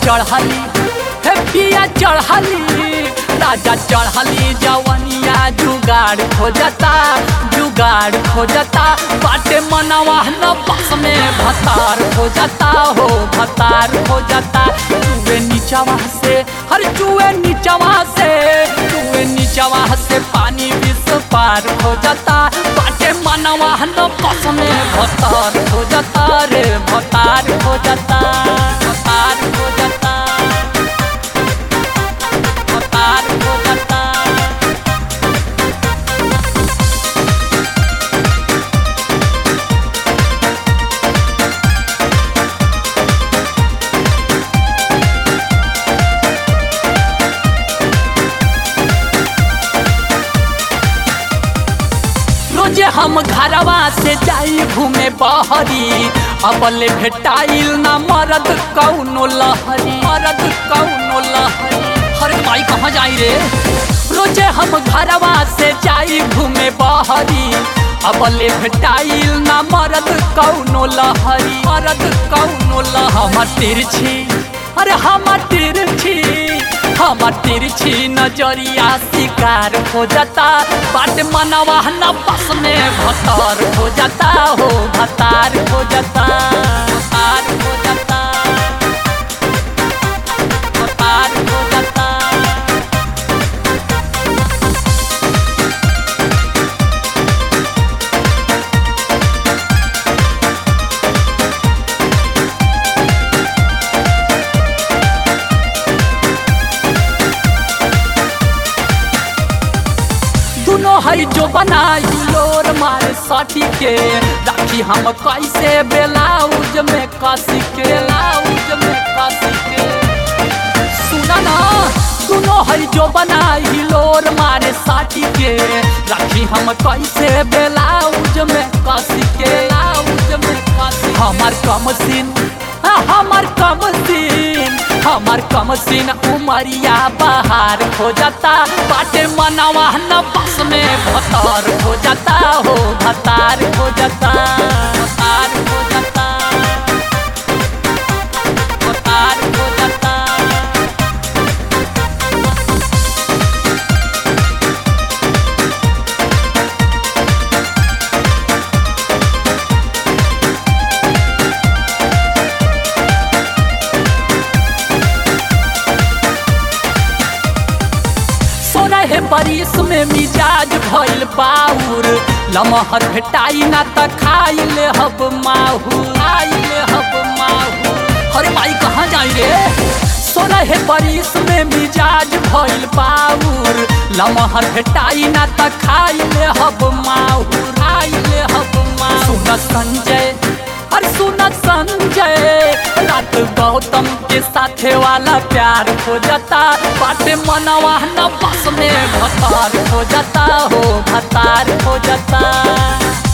चढ़ली हे पिया चढ़ली राजा चढ़ली जवनिया जुगाड़ खोजता जुगाड़ खोजता बाटे मनवा न बस में भतार खोजता हो भतार खोजता चुए नीचवा से हर चुए नीचवा से चुए नीचवा से पानी विष पार खोजता बाटे मनवा न बस में भतार खोजता रे भतार खोजता भतार खोजता भतार खोजता रोजे हम घरवा से जाई घूमे बहरी अबले भेटाइल ना मरद कौनो लहरी मरद कौनो लहरी हरे माई कहाँ जाई रे रोजे हम घरवा से जाई घूमे बहरी अबले भेटाइल ना मरद कौनो लहरी मरद कौनो लहरी हमर तिरछी अरे हमर तिरछी हमर तिरछी नजरिया शिकार हो जाता बाट मनवा न बस में भतार हो जाता हो भतार हो जाता भतार हो जाता भतार हो जाता दुनो है जो बनाई लोर मारे सटी के राखी हम कैसे बेलाउज में कसी के बेलाउज में कसी के सुना ना दुनो है जो बनाई लोर मारे साटी के राखी हम कैसे बेलाउज में कसी के बेलाउज में कसी हमार कम सीन हाँ, हमार कम सीन हमार कम सीन उमरिया बाहर हो जाता बाटे मनवा न बस में भतार हो जाता हो भतार हो जाता भतार हो जाता भतार हो जाता सोरह बरिस में मिजाज भइल बाउर लमहर भेटाई ना त खाई ले हब माहू खाई ले हब माहू अरे भाई कहाँ जाई रे सोरह बरिस में मिजाज भइल बाउर लमहर भेटाई ना त खाई ले हब माहू खाई ले हब माहू सुन संजय अरे सुन संजय रात गौतम के साथे वाला प्यार हो जाता बाटे मनवा न बस में भतार हो जाता हो भतार हो जाता